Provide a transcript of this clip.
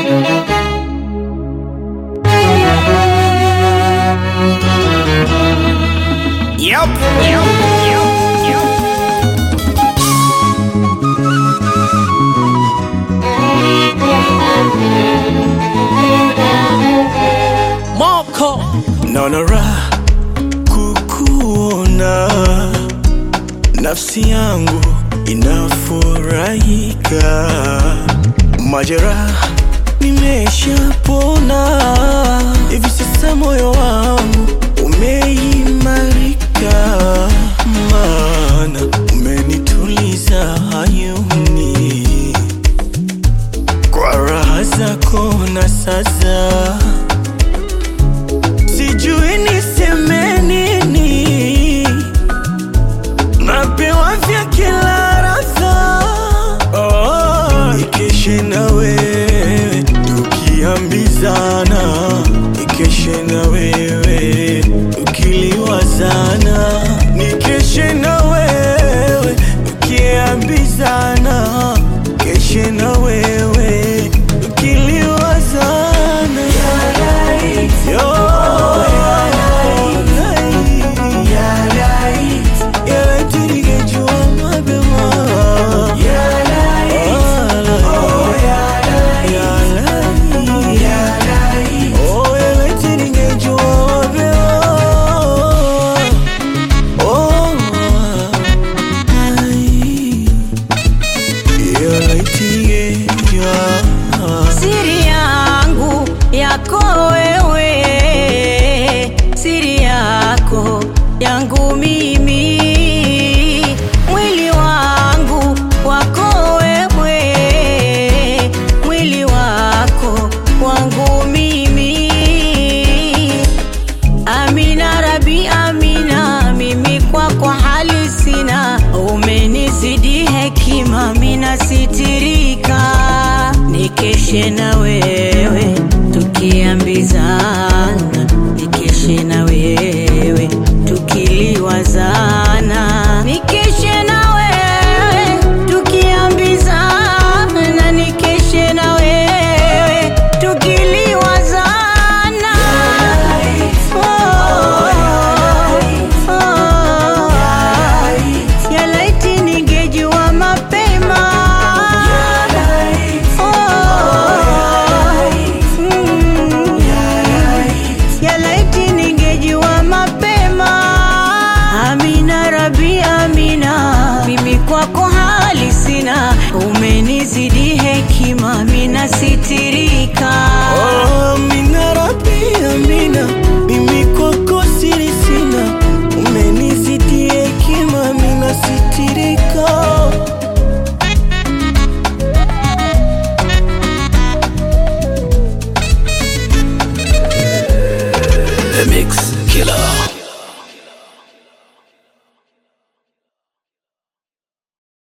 Yep. Yep. Yep. Yep. Moko naona raha kukuona, nafsi yangu inafurahika, majeraha nimeshapona, hivi sasa moyo wangu umeimarika, maana umenituliza hayuni kwa raha zako na sasa sijui niseme nini, napewa vya kila radha. Oh, ikeshe na wewe tukiambizana, ikeshe na wewe tukiliwazana, nikeshe na wewe tukiambizana, keshe na wewe tukiliwazana. Yo, yeah, ningejua mapema. Ah, oh, yeah, ningejua mapema. Oh, ai. Yeah, ningejua. siri yangu yako wewe, siri yako yangu mimi, mwili wangu wako wewe, mwili wako wangu mimi. Amina Rabi, Amina, mimi kwako hali sina, umenizidi hekima, mina sitirika, nikeshe na wewe tukiambizana, nikeshe na wewe tukiliwazana, nikeshe na wewe tukiambizana, nikeshe na wewe tukiliwazana. Ya laiti ningejua mapema. Mm. Ya laiti ningejua mapema. Amina Rabi, Amina, mimi kwako hali sina, umenizidi hekima, mina sitirika. Oh, Amina Rabbi, Amina, mimi kwako siri sina, umenizidi hekima, mina sitirika. The Mix Killer